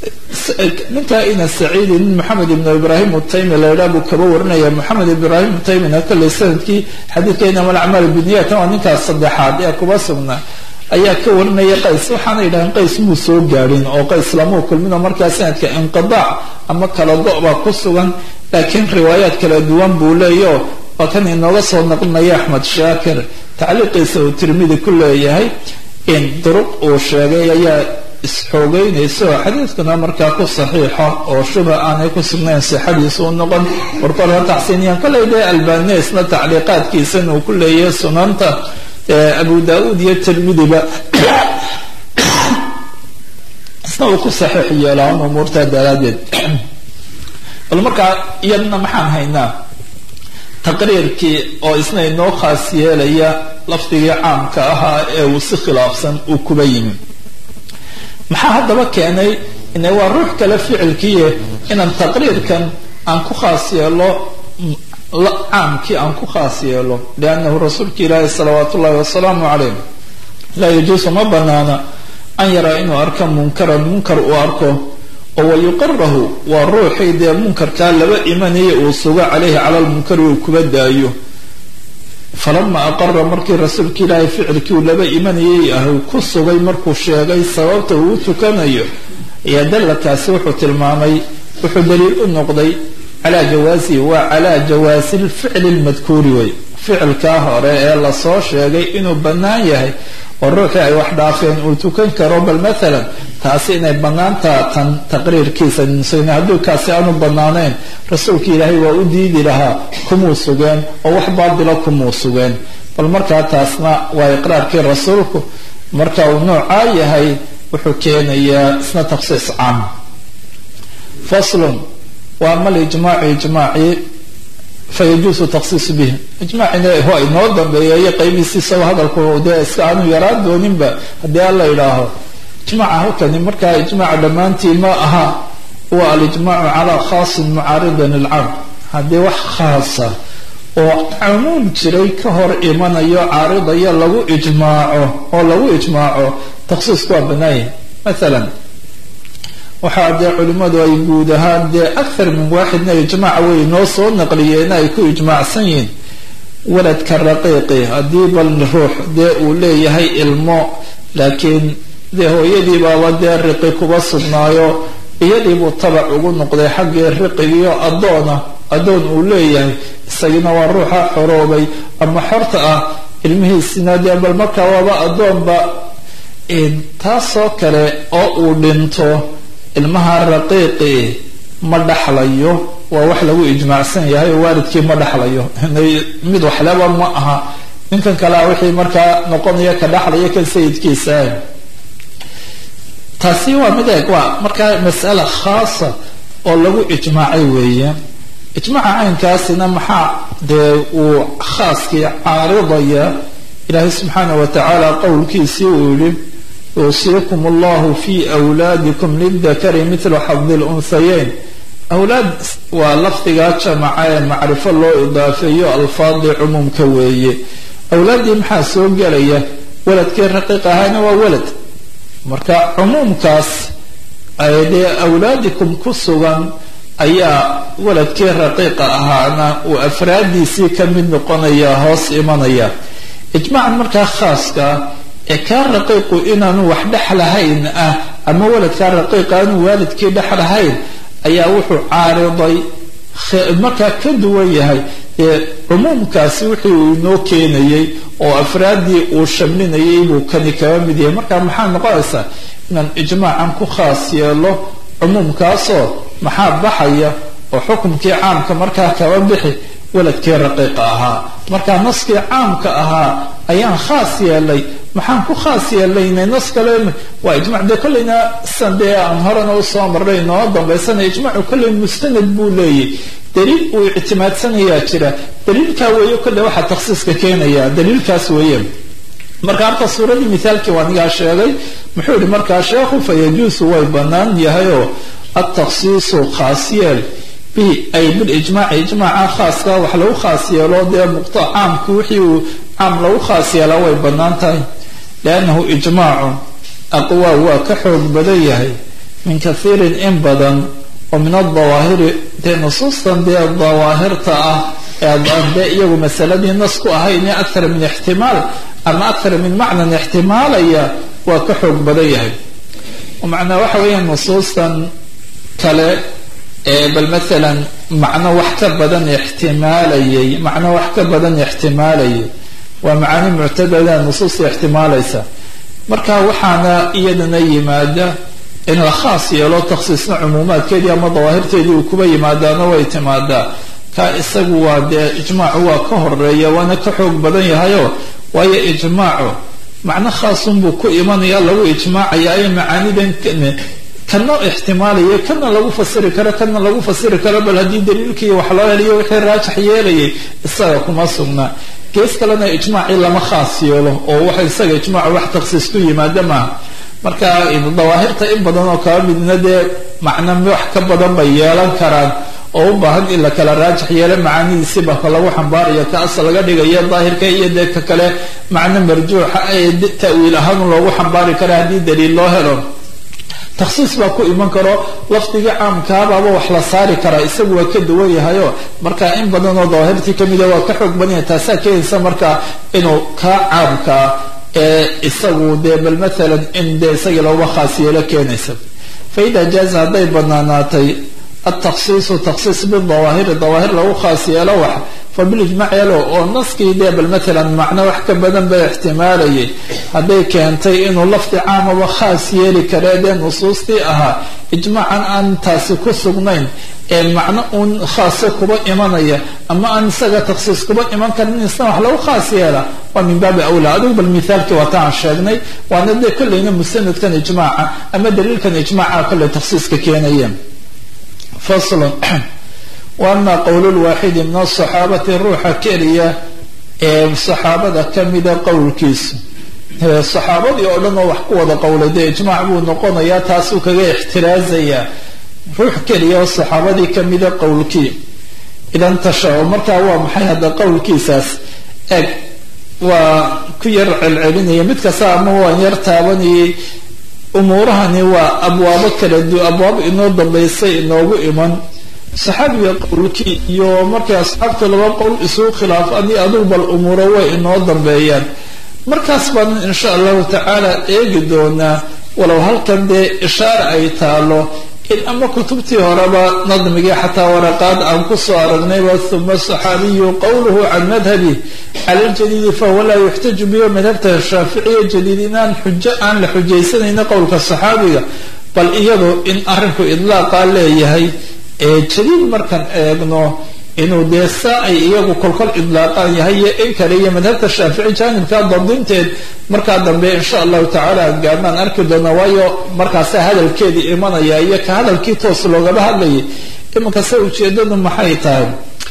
ninkaa ina saciidi nin maxamed ibnu ibraahim utaymi la idhaa buu kaba warinaya maxamed ibraahim utaymina kolley sanadkii xadiidka inama alacmaal biniyatan waa ninkaas saddexaad ee kuba sugnaa ayaa ka warinaya qays waxaana yidhahdeen qays muu soo gaadhin oo qays lamuu kulminoo markaa sanadka inqidaac ama kala go- baa ku sugan laakiin riwaayaad kala duwan buu leeyaho waa kan inooga soo naqlinaya axmed shaakir tacliiqiisa uu tirmidi ku leeyahay in duruq uu sheegay ayaa isxoogeynaysa oo xadiidkuna markaa ku saxiixa oo shubha aanay ku sugnayn sixadiisa u noqon warkood ha taxsiiniyaan kolley dee albanesna tacliiqaadkiisana uu ku leeyahay sunanta abu da-uud iyo tirmidiba isna uu ku saxiix yeelaa un umuurtaa daraaddeed bal markaa iyadna maxaan haynaa taqriirkii oo isna inoo khaas yeelaya lafdigii caamka ahaa ee uu si khilaafsan uu kuba yimi maxaa haddaba keenay ine waa ruux kale ficilkiiye inaan taqriirkan aan ku khaas yeelo caamkii aan ku khaas yeelo liannahu rasuulka ilaahi salawaatu ullahi wasalaamu calayh laa yajuusu ma banaana an yaraa inuu arko munkaran munkar uu arko oo wayuqirahu waa ruuxii dee munkarkaa laba imanaya uu sugo caleyhi cala lmunkari uu kuba daayo falama aqara markii rasuulka ilaahay ficilkii uu laba imanayay ah uu ku sugay markuu sheegay sababta uu u tukanayo ayaa dalladkaasi wuxuu tilmaamay wuxuu daliil u noqday calaa jawaasihi waa calaa jawaasi lficli lmadkuuri wey ficilkaa hore ee lasoo sheegay inuu bannaan yahay oo ruuxii ay wax dhaafeen uu tukan karo bal maalan taasi inay bannaantaa tan taqriirkiisa nusayna hadduu kaasi aanu bannaanayn rasuulka ilaahay waa u diidi lahaa kumuu sugeen oo wax baadila kumuu sugeen bal markaa taasna waa iqraarkii rasuulku marka uu noocaa yahay wuxuu keenayaa isna takhsiis caam faslun waa ama lijmaacu ijmaacii fayajuusu takhsiisu bihi ijmaacina waa inoo dambeeya iyo qaybiisi isagoo hadalku dee iska aanu yaraan dooninba haddii alla idhaaho ijmaaca halkani markaa ijmaaca dhammaantii ma aha waa alijmaacu calaa khaasin mucaaridin ilcam haddii wax khaasa oo cumuum jiray ka hor imanayo caaridaya lagu ijmaaco oo lagu ijmaaco takhsiisku waa banaaya maalan waxaa dee culimmadu ay guud ahaan dee akhar min waaxidna ijmaaca way noo soo naqliyeen ay ku ijmaacsan yihiin waladka raqiiqi haddii bal ruux dee uu leeyahay ilmo laakiin dee hooyadii baaba dee riqi kuba sugnaayo iyadiibuu tabac ugu noqday xaggii riqigiyo addoona addoon uu leeyahay isagina waa ruuxa xoroobay ama xorta ah ilmihiisina dee bal markaa waaba addoonba taasoo kale oo uu dhinto ilmaha raqiiqi ma dhaxlayo waa wax lagu ijmaacsan yahay oo waalidkii ma dhaxlayo mid waxleba ma aha ninkan kalea wixii markaa noqonaya ka dhaxlaya kan sayidkiisa taasi waa mid eeg waa markaa mas'ala khaasa oo lagu ijmaacay weeye ijmaaca caynkaasina maxaa dee uu khaaskii caaridaya ilaahay subxaana wa tacaala qowlkiisii uu yihi yuusiikum allahu fi wlaadikum lildakari mitlu xadi lunhayeyn awlaad waa lafdigaa jamaca ee macrifo loo idaafeeyo alfaadii cumuumka weeye awlaaddii maxaa soo gelaya waladkii raqiiq ahaana waa walad marka cumuumkaas dee awlaadikum ku sugan ayaa waladkii raqiiqa ahaana uu afraadiisii ka mid noqonaya hoos imanaya ijmaacan markaa khaaska ee kaa raqiiqu inaanu wax dhexlahayn ah ama waladkaa raqiiqa aanu waalidkii dhexlahayn ayaa wuxuu caariday markaa ka duwan yahay ee cumuumkaasi wixii uu inoo keenayay oo afraaddii uu shamlinayay buu kani kaba mid yahay marka maxaa noqonaysaa inaan ijmaacan ku khaas yeelo cumuumkaasoo maxaa baxaya oo xukumkii caamka markaa kaba bixi waladkii raqiiqa ahaa marka naskii caamka ahaa ayaan khaas yeelay maxaan ku khaas yeelaynay nas kale waa ijmac dee kolleyna san dee aan horena usoo marnay noo dambaysana ijmaacu kolley mustanad buu leeyahy daliil uu ictimaadsanayaa jira daliilkaa weeye kolley waxaa takhsiiska keenaya daliilkaas weeye marka horta suuradii mithaalkii waa nigaa sheegay muxuu yihi markaa sheekhu fa yajuusu way bannaan yahayoo atakhsiisu khaas yeel bihi ay bilijmaaci ijmaaca khaaska wax lagu khaas yeelo dee muqta caamku wixii uu caam lagu khaas yeelaa way bannaan tahay liannahu ijmaacu aqwaa waa ka xoog badan yahay min kathiirin in badan oo min adawaahiri dee nusuustan dee dawaahirta ah ee iyagu masaladii nas ku ahayn akthar min ixtimaal ama akthar min macnan ixtimaalaya waa ka xoog badan yahay macnaa waxa weeyaan nusuustan kale bal maalan macno wax ka badan ixtimaalayay macno wax ka badan ixtimaalayay waa macaani muctadada nusuusta ixtimaalaysa marka waxaana iyadana yimaada in la khaas yeelo takhsiisna cumuumaadkeedii ama dawaahirteedii uu kuba yimaadaana way timaadaa ka isagu waa dee ijmaacu waa ka horeeya waana ka xoog badan yahayo waayo ijmaacu macno khaasunbuu ku imanaya lagu ijmaacaya ay macaanidan kana ixtimaalaya kana lagu fasiri karo kana lagu fasiri karo bal haddii daliilkii wax loo heliyo wixii raajax yeelayay isaga kuma sugnaa gees kalena ijmaacii lama khaas yeelo oo waxa isaga ijmaacu wax takhsiis ku yimaada maaha marka dawaahirta in badan oo kaba midna dee macno wax ka badan bay yeelan karaan oo u baahan in la kala raajax yeelo macaanidiisiba ka lagu xambaarayo ka asal laga dhigayo daahirka iyo dee ka kale macno marjuuxa ee ta'wiil ahaan loogu xambaari kara haddii daliil loo helo takhsiis baa ku iman karo lafdigii caamkaabaaba wax la saari karaa isagu waa ka duwan yahayo marka in badan oo dawaahirtii kamida waa ka xoog badan yahay taasaa keenaysa marka inuu kaa caamkaa ee isagu dee bal maalan in dee isagii looga khaas yeelo keenaysa fa ida jaaza hadday banaanaatay altakhsiisu takhsiis bidawaahiri dawaahir lagu khaas yeelo wax fa bilijmac yeelo oo naskii dee bal maalan macno wax ka badan ba ixtimaalayay hadday keentay inuu lafdi caamaba khaas yeeli karee dee nusuustii ahaa ijmaacan aan taasi ku sugnayn ee macno uun khaase kuba imanaya ama aan isaga takhsiis kuba iman karin isna wax lagu khaas yeela waa min baabi awlaa adigu bal mithaalkii waata aan sheegnay waana dee kollayna musanadkan ijmaaca ama daliilkan ijmaaca kollay takhsiiska keenayeen faslun wa ama qowl lwaaxidi min asaxaabati ruuxa keliya ee saxaabada kamida qowlkiisu saxaabadii oo dhan oo wax ku wada qowlay dee ijmaac buu noqonayaa taasuu kaga ixtiraazayaa ruux keliya oo saxaabadii kamida qowlkii idan tasha-o markaa waa maxay hadda qowlkiisaas eg waa ku yar celcelinaya mid kasta ama waan yar taabanayay umuurahani waa abwaabo kala du abwaabo inoo dambaysay inoogu iman saxaabiga qowlkii iyo markay asxaabta laba qowl isugu khilaafaan iyo adugu bal umuuro way inoo dambeeyaan markaas baan insha allahu tacaala eegi doonaa walow halkan dee ishaare ay taalo in ama kutubtii horeba nadmigii xataa waraqaad aan kusoo aragnayba uma saxaabiyu qowluhu can madhabi cala ljadiidi fahuwa laa yuxtaju bihi madhabta shaaficiya jadiid inaan xujo aan la xujaysanayna qowlka saxaabiga bal iyadu in arinku idlaaqa leeyahay ee jadiid markaan eegno inuu dee saa ay iyagu kolkol idlaaqaan yahay iyo in kale iyo madhabta shaafici jaanibka dabdinteed markaa dambe insha allahu tacaala gaarnaan arki doona waayo markaasa hadalkeedii imanaya iyo ka hadalkii toos loogaba hadlayay iminkase ujeedadu maxay tahay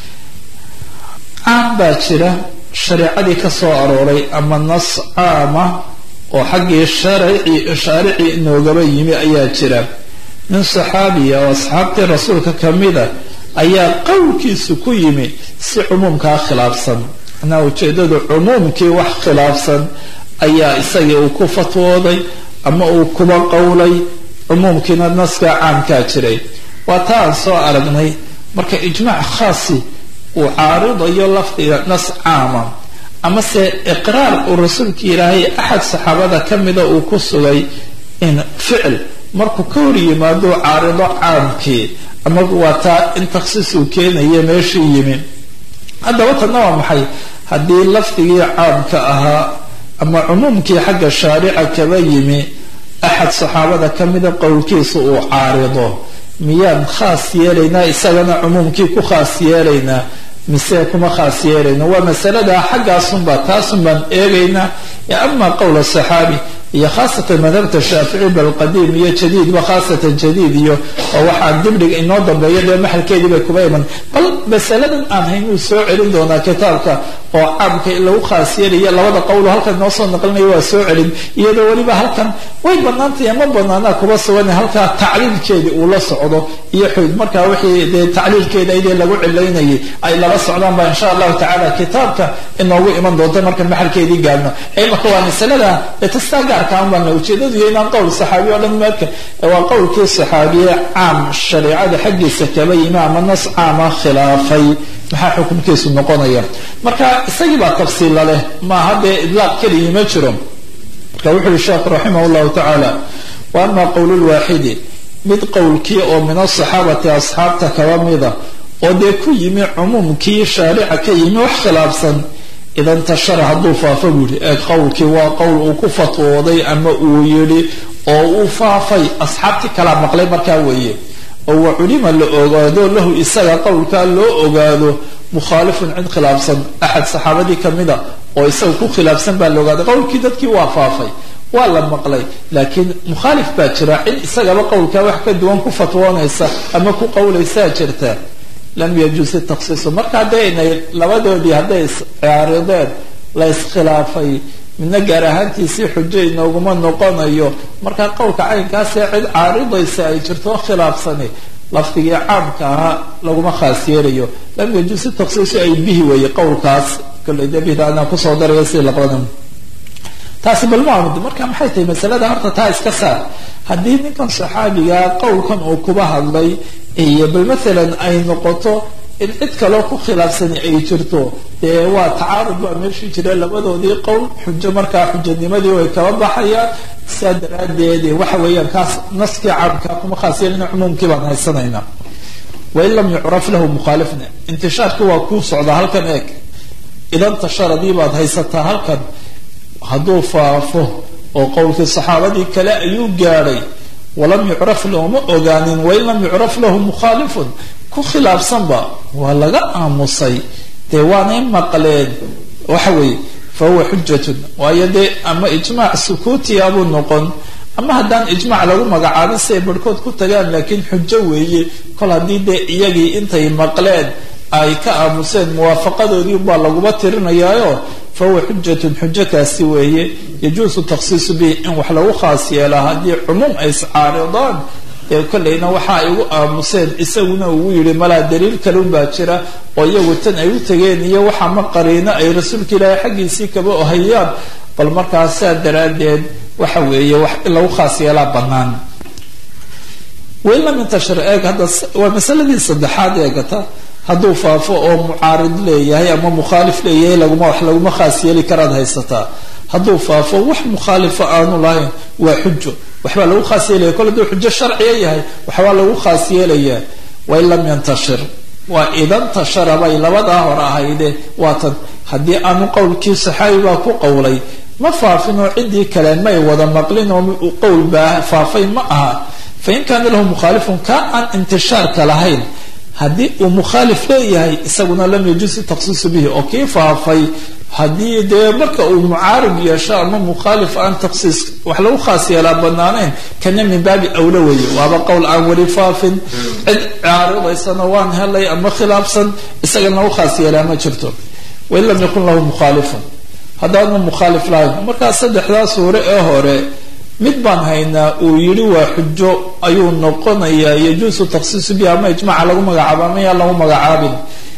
caam baa jira shareecadii ka soo arooray ama nas caama oo xaggii sharici shaaricii inoogaba yimi ayaa jira nin saxaabiya oo asxaabtii rasuulka kamida ayaa qowlkiisu ku yimi si cumuumkaa khilaafsan manaa ujeedadu cumuumkii wax khilaafsan ayaa isagii uu ku fatwooday ama uu kuba qowlay cumuumkiina naskaa caamkaa jiray waa taa aan soo aragnay marka ijmaac khaasi uu caaridayo lafdiga nas caama amase iqraar uu rasuulka ilaahay axad saxaabada kamida uu ku sugay in ficil markuu ka hor yimaado caarido caamkii ama waa taa in takhsiis uu keenaya meeshii yimi haddaba tanna waa maxay haddii lafdigii caamka ahaa ama cumuumkii xagga shaarica kaba yimi axad saxaabada kamida qowlkiisa uu caarido miyaan khaas yeelaynaa isagana cumuumkii ku khaas yeelaynaa mise kuma khaas yeelayna waa masalada xaggaasunba taasun baan eegaynaa ama qowl saxaabi iyo khaasatan madhabta shaafici bal qadiim iyo jadiidba khaasatan jadiid iyo oo waxaan dibdhig inoo dambeeyo dee maxalkeedii bay kuba iman bal masaladan aan hayn uu soo celin doonaa kitaabka oo caamka in lagu khaas yeelaya labada qowlo halkan noo soo naqlinaya waa soo celin iyadoo weliba halkan way banaantay ama banaanaa kuba sugan halkaa tacliilkeedii uu la socdo iyo xuyd markaa wixii dee tacliilkeeda idee lagu cilaynayay ay lala socdaan ba insha allahu tacala kitaabka inoogu iman doonta markan maxalkeedii gaarno imaka waa masalada ee tastaa gaarka aan bana ujeedadu iyo inaan qowl saxaabi o dhan marka waa qowlkii saxaabiye caam shareecada xaggiisa kaba yimi ama nas caama khilaafay maxaa xukunkiisu noqonaya marka isagii baa tafsiilla leh maaha dee idlaaq keligii ma jiro marka wuxu uhi sheekh raximah llahu tacaala wa ama qowl lwaaxidi mid qowlkii oo min asaxaabati asxaabta kaba mida oo dee ku yimi cumuumkii shaarica ka yimi wax khilaafsan ida ntashara hadduu faafo buu yihi ee qowlkii waa qowl uu ku fatwooday ama uu yidhi oo uu faafay asxaabtii kalaa maqlay markaa weeye oo wa culima la ogaado lahu isaga qowlkaa loo ogaado mukhaalifun cid khilaafsan axad saxaabadii kamida oo isaga ku khilaafsan baa la ogaaday qowlkii dadkii waa faafay waa la maqlay laakiin mukhaalif baa jira cid isagaba qowlkaa wax ka duwan ku fatwoonaysa ama ku qowlaysaa jirta lam yajuusi taksiisu marka hadday inay labadoodii hadday iscaarideen la iskhilaafay midna gaar ahaantiisii xujo inooguma noqonayo marka qowlka caynkaasee cid caaridaysa ay jirto khilaafsani lafdigii caamka ahaa laguma khaas yeelayo lam yajuusi taksiisu ay bihi weeye qowlkaas kolley de bihda anaa kusoo daraya si laqadan taasi balmaamid marka maxay tahay masalada horta taa iska saar haddii ninkan saxaabiga qowlkan uu kuba hadlay iyo bal maalan ay noqoto in cid kaloo ku khilaafsani ay jirto dee waa tacaarud baa meeshii jira labadoodii qowl xujo markaa xujanimadii way kaba baxayaan saa daraadeed waxa weeyaan kaas naskii caamka kuma khaas yeelina cumuumkii baan haysanaynaa wain lam yucraf lahu mukhaalifna intishaarkii waa kuu socdaa halkan eeg idan tasharadii baad haysataa halkan hadduu faafo oo qowlkii saxaabadii kale ayuu gaadhay walam yucraf looma ogaanin wain lam yucraf lahu mukhaalifun ku khilaafsanba waa laga aamusay dee waanay maqleen waxa weeye fa huwa xujatun waayo dee ama ijmaac sukuutiya buu noqon ama haddaan ijmaac lagu magacaabin si ay barhkood ku tagaan laakiin xujo weeye kol haddii dee iyagii intay maqleen ay ka aamuseen muwaafaqadoodii baa laguma tirinayaayo fahuwa xujatun xujo kaasi weeye yajuusu takhsiisu bihi in wax lagu khaas yeelaa haddii cumuum ay iscaaridaan dee kolleyna waxa ay ugu aamuseen isaguna ugu yihi malaa daliil kalun baa jira oo iyagu tan ay u tegeen iyo waxa ma qariino ay rasuulka ilaahay xaggiisii kaba ohayaan bal markaas saa daraaddeed waxa weeye wax in lagu khaas yeelaa bannaan wain lam yantashir eeg hadda waa masaladii saddexaad eegata hadduu faafo oo mucaarid leeyahay ama mukhaalif leeyahay laguma wax laguma khaas yeeli karaad haysataa hadduu faafo wax mukhaalifa aanu lahayn waa xujo waxbaa lagu khaas yeelaya kol hadduu xujo sharciya yahay waxbaa lagu khaas yeelayaa wain lam yantashir waa idan tashara bay labadaa hore ahayde waatan haddii aanu qowlkii saxaabi baa ku qowlay ma faafin oo ciddii kale may wada maqlin oo qowl baa faafay ma aha fain kaana lahu mukhaalifun ka aan intishaarka lahayn haddii uu mukhaalif leeyahay isaguna lam yajuusi takhsiisu bihi oo kii faafay haddii dee marka uu mucaarib yeesho ama mukhaalif aan takhsiis wax lagu khaas yeelaa banaanayn kana min baabi awla weeye waaba qowl aan weli faafin cid caaridaysana waan helay ama khilaafsan isagana lagu khaas yeelaa ma jirto wain lam yakun lahu mukhaalifun haddaanu mukhaalif lahayn markaa saddexdaa suure ee hore mid baan haynaa uu yidhi waa xujo ayuu noqonayaa yajuusu takhsiisu bihi ama ijmaca lagu magacaabo ama yaa lagu magacaabin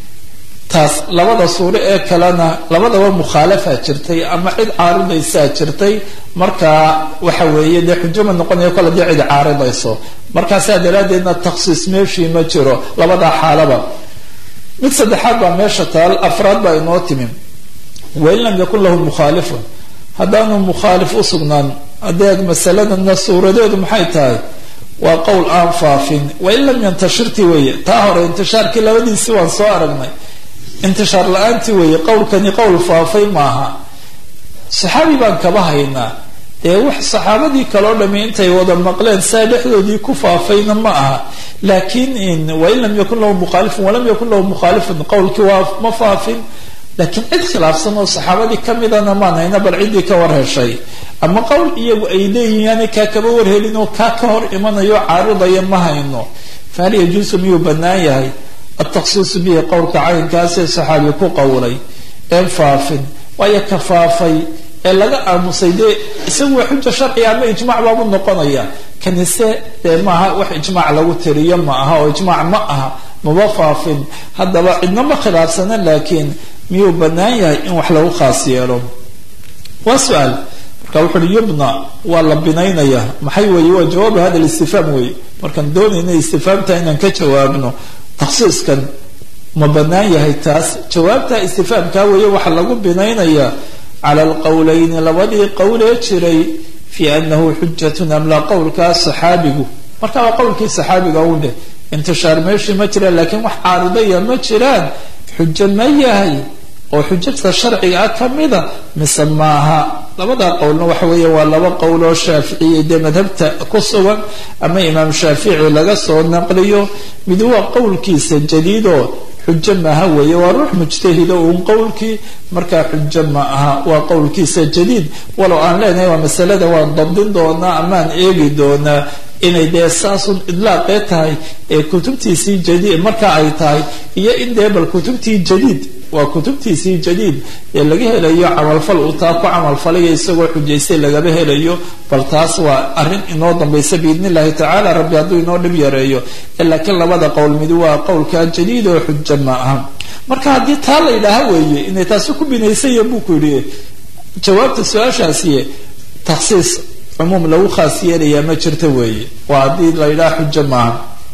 taas labada suuro ee kalena labadaba mukhaalafa jirtay ama cid caaridaysaa jirtay markaa waxa weeye dee xujo ma noqonayo kol haddii cid caaridayso markaasaa daraaddeedna takhsiis meeshii ma jiro labadaa xaalaba mid saddexaad baa meesha taal afraad baa inoo timi wain lam yakun lahu mukhaalifun haddaanu mukhaalif u sugnaan adeeg masaladana suuradeedu maxay tahay waa qowl aan faafin wain lam yantashirti weeye taa hore intishaarkii labadiisii waan soo aragnay intishaar la-aantii weeye qowlkani qowl faafay maaha saxaabi baan kaba haynaa dee wax saxaabadii kaloo dhami intay wada maqleen saa dhexdoodii ku faafayna ma aha laakiin wain lam yakun lahu mukhaalifun walam yakun lahu mukhaalifun qowlkii waa ma faafin laakiin cid khilaafsan oo saxaabadii kamidana maan hayna bal ciddii ka war heshay ama qowl iyagu ay leeyihin yaani kaa kaba warhelin oo kaa ka hor imanayo caaridaya ma hayno fahal yajuusu miyuu bannaan yahay atakhsiisu bihi qowlka caynkaasee saxaabi ku qowlay een faafin waayo ka faafay ee laga aamusay dee isagu waa xuja sharciga ama ijmac baabu noqonaya kanise dee maaha wax ijmac lagu tiriyo ma aha oo ijmac ma aha maba faafin haddaba cidna ma khilaafsana laakiin miyuu bannaan yahay in wax lagu khaas yeelo waa su-aal marka wuxu uhi yubna waa la binaynaya maxay weeye waa jawaabu hada listifhaam weeye markaan doonayna istifhaamta inaan ka jawaabno takhsiiskan ma bannaan yahay taas jawaabta istifhaamkaa weeye waxaa lagu binaynaya cala alqowleyni labadii qowlee jiray fi anahu xujatun am laa qowlkaa saxaabigu marka waa qowlkii saxaabiga u dheh intishaar meeshii ma jiraan laakiin wax caaridaya ma jiraan xujo ma yahay oo xujada sharciga ah kamida mise maaha labada qowlna waxa weeye waa laba qowl oo shaaficiya dee madhabta ku sugan ama imaam shaafici laga soo naqliyo mid waa qowlkiisa jadiidoo xujo maaha weeye waa ruux mujtahido uun qowlkii markaa xujo ma aha waa qowlkiisa jadiid walow aan leenahay waa masalada waan dabdin doonaa amaan eegi doonaa inay dee saasun idlaaqee tahay ee kutubtiisii jadiid marka ay tahay iyo in dee bal kutubtii jadiid waa kutubtiisii jadiid ee laga helayo camalfal uu taa ku camalfalaya isagoo xujaystay lagaba helayo bal taas waa arrin inoo dambaysa biidn illahi tacaala rabbi hadduu inoo dhib yareeyo laakiin labada qowl midi waa qowlkaa jadiid oo xujo ma aha marka haddii taa la yidhaaha weeye inay taasi ku binaysaya buu ku yidhi jawaabta su-aashaasi takhsiis cumuum lagu khaas yeelayaa ma jirta weeye waa haddii la yidhaha xujo maaha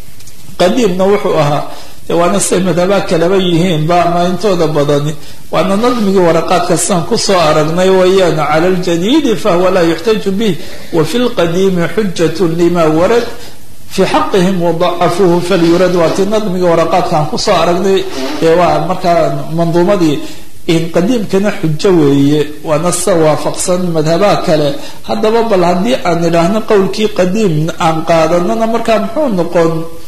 qadiimna wuxuu ahaa de waana siay madhabaa kalaba yihiinba ama intooda badani waana nadmigii waraqaadka siaan kusoo aragnay wayaan cala ljadiidi fahuwa laa yuxtaju bih wa fi lqadiimi xujat lima warad fi xaqihim wadacafuuhu falyurad waa ti nadmigii waraqaadkaan kusoo aragnay ee waa markaa manduumadii in qadiimkana xujo weeye waana sida waafaqsan madhabaha kale haddaba bal haddii aan idhaahno qowlkii qadiim aan qaadanana markaa muxuu noqon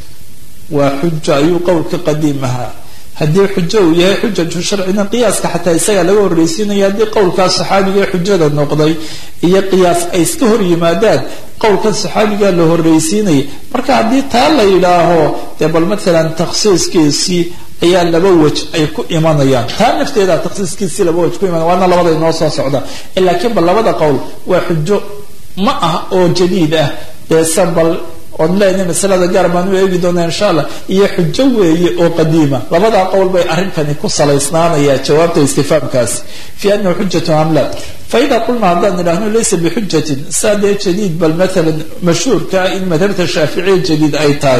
waa xujo ayuu qowlka qadiim ahaa haddii xujo uu yahay xujatu sharcina qiyaaska xataa isagaa laga horreysiinaya haddii qowlkaa saxaabiga ee xujada noqday iyo qiyaas ay iska hor yimaadaan qowlkan saxaabigaa la horreysiinaya marka haddii taa la yidhaaho dee bal matalan takhsiiskiisii ayaa laba wej ay ku imanayaan taa nafteeda takhsiiskiisii laba wej ku imanaya waana labada inoo soo socda laakiin bal labada qowl waa xujo ma ah oo jadiid ah deese bal oon leenahay masalada gaar baan u eegi doonaa insha allah iyo xujo weeye oo qadiima labadaa qowl bay arrinkani ku salaysnaanaya jawaabta istifaamkaasi fi anahu xujatu am la faida qulna haddaan idhaahno laysa bixujatin saa dee jadiid bal maalan mashhuurka in madhabta shaaficiya jadiid ay tahay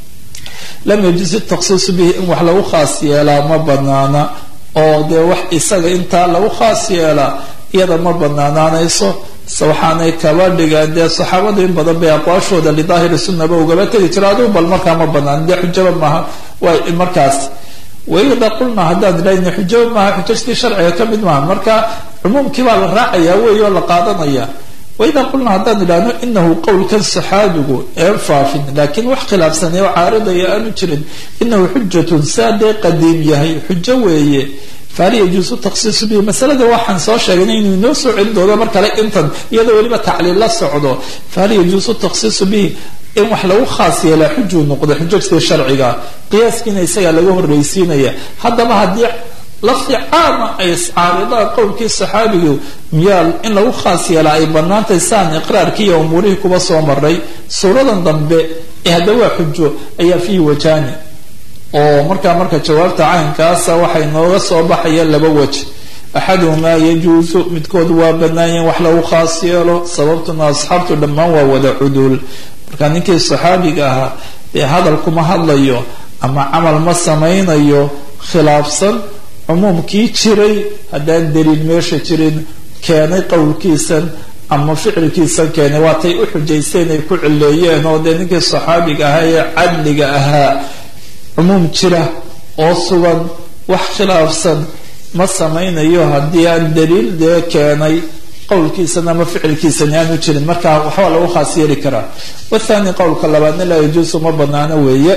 lam yajuز taksiisu bihi in wax lagu khaas yeelaa ma banaana oo dee wax isaga intaa lagu khaas yeelaa iyada ma banaanaanayso se waxaanay kaba dhigaan dee saxaabadu in badan bay aqwaashooda lidaahiri sunaba ugaba tegi jiro adigu bal markaa ma banaan dee xujaba maaha waa markaas waida qulna haddaan idhahna xujaba maaha xujajtii sharciga ka mid maaha marka cumuumkii baa la raacaya wey oo la qaadanaya waida qulna haddaan idhaahno inahu qowlkan saxaabigu een faafin laakiin wax khilaafsanay oo caaridaya aanu jirin inahu xujatun saa dee qadiim yahay xujo weeye fahal yajuusu taksiisu bihi masalada waxaan soo sheegnay inuu inoo soo celin doono mar kale intan iyadoo weliba tacliil la socdo fahal yajuusu taksiisu bihi in wax lagu khaas yeelaa xujuu noqdo xujajtii sharciga qiyaaskiina isagaa laga horreysiinaya haddaba haddii lafdi caama ay iscaaridaan qowlkii saxaabigu miyaa in lagu khaas yeelaa ay banaantay saan iqraarkii iyo umuurihii kuba soo maray suuradan dambe ee hadda waa xujo ayaa fiihi wajani oo markaa marka jawaabta caynkaasa waxay nooga soo baxaya laba wej axaduhumaa yajuusu midkood waa banaanyahin wax lagu khaas yeelo sababtuna asxaabtu dhammaan waa wada cuduul marka ninkii saxaabiga ahaa dee hadal kuma hadlayo ama camal ma samaynayo khilaafsan cumuumkii jiray haddaan daliil meesha jirin keenay qowlkiisan ama ficilkiisan keenay waatay u xujaysteen ay ku cileeyeen oo dee ninkii saxaabiga ahaa ee cadliga ahaa cumuum jira oo sugan wax khilaafsan ma samaynayo haddii aan daliil dee keenay qowlkiisan ama ficilkiisani aanu jirin marka waxbaa lagu khaas yeeli karaa wathani qowlka labaadna laa yajuusu ma banaano weeye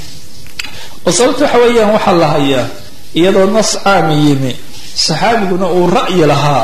oo sababta waxa weeyaan waxaa la hayaa iyadoo nas caami yimi saxaabiguna uu ra'yi lahaa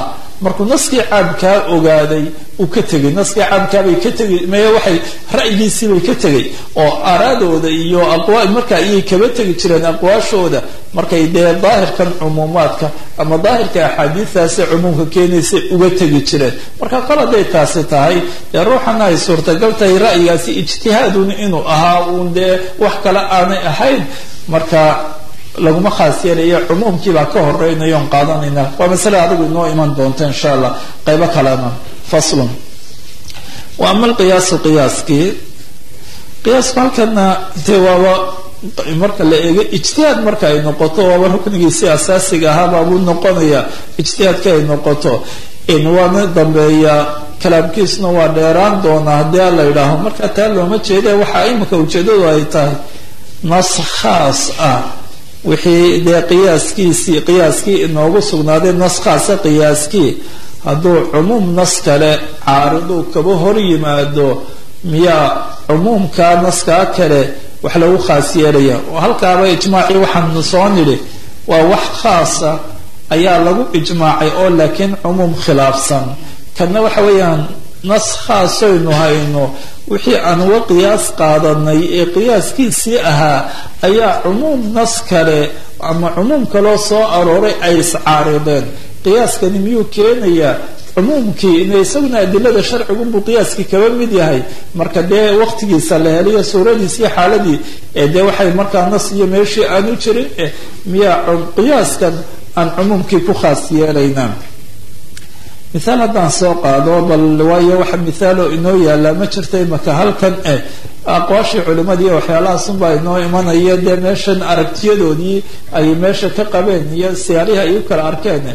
markuu naskii caamkaa ogaaday uu ka tegay naskii caamkaabay ka tegay maya waxay ra'yigiisiibay ka tegay oo araadooda iyo aqwa marka ayay kaba tegi jireen aqwaashooda markay dee daahirkan cumuumaadka ama daahirka axaadiistaasi cumuumka keenaysa uga tegi jireen marka qaladay taasi tahay dee ruuxana ay suurtagal tahay ra'yigaasi ijtihaadun inuu ahaa uun dee wax kale aanay ahayn marka laguma khaas yeelaya cumuumkiibaa ka horeynayoon qaadanayna waa masale adigu inoo iman doonta insha allah qaybo kalena faslun wa ama alqiyaasu qiyaaskii qiyaasku halkana dee waaba marka la eego ijtihaad marka ay noqoto waaba ruknigiisi asaasiga ahaababuu noqonaya ijtihaadka ay noqoto waana dambeeya kalaamkiisuna waa dheeraan doonaa haddii a la yidhaaho marka taa looma jeeda waxaa imika ujeedadu ay tahay nas khaas ah wixii dee qiyaaskiisii qiyaaskii inoogu sugnaaday nas khaasa qiyaaskii hadduu cumuum nas kale caariduu kaba hor yimaado miyaa cumuumkaa naskaa kale wax lagu khaas yeelaya oo halkaaba ijmaacii waxaanu soo nidhi waa wax khaasa ayaa lagu ijmaacay oo laakiin cumuum khilaafsan kanna waxa weeyaan nas khaasaynu hayno wixii aan uga qiyaas qaadanay ee qiyaaskiisii ahaa ayaa cumuum nas kale ama cumuum kaloo soo arooray ay iscaarideen qiyaaskani miyuu keenayaa cumuumkii ina isaguna adilada sharcigunbuu qiyaaskii kaba mid yahay marka dee waqtigiisa la heliyo suuradiisii xaaladii ee dee waxay markaa nas iyo meeshii aanu jirin miyaa qiyaaskan aan cumuumkii ku khaas yeelaynaa mithaal haddaan soo qaado bal waayo waxa mithaalo inoo yaallaa ma jirta imaka halkan eh aqwaashii culimadii waxyaalahaasunbaa inoo imanaya dee meeshan aragtiyadoodii ay meesha ka qabeen iyo siyaarihii ay u kala arkeen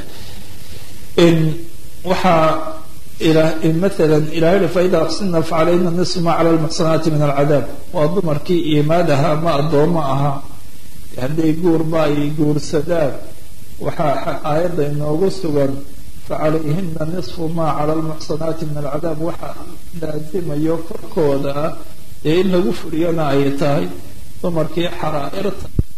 waxaa maalan ilahay faida aqsimna facalayna nisfu ma cala lmuxsanaati min alcadaab waa dumarkii iimaad ahaa ma addoomo ahaa hadday guurba ay guursadaan waxaa aayadda inoogu sugan facalayhina nisfu ma cala lmuxsanaati min alcadaab waxa laazimayo korkooda ah ee in lagu furiyana ay tahay dumarkii xaraa'irta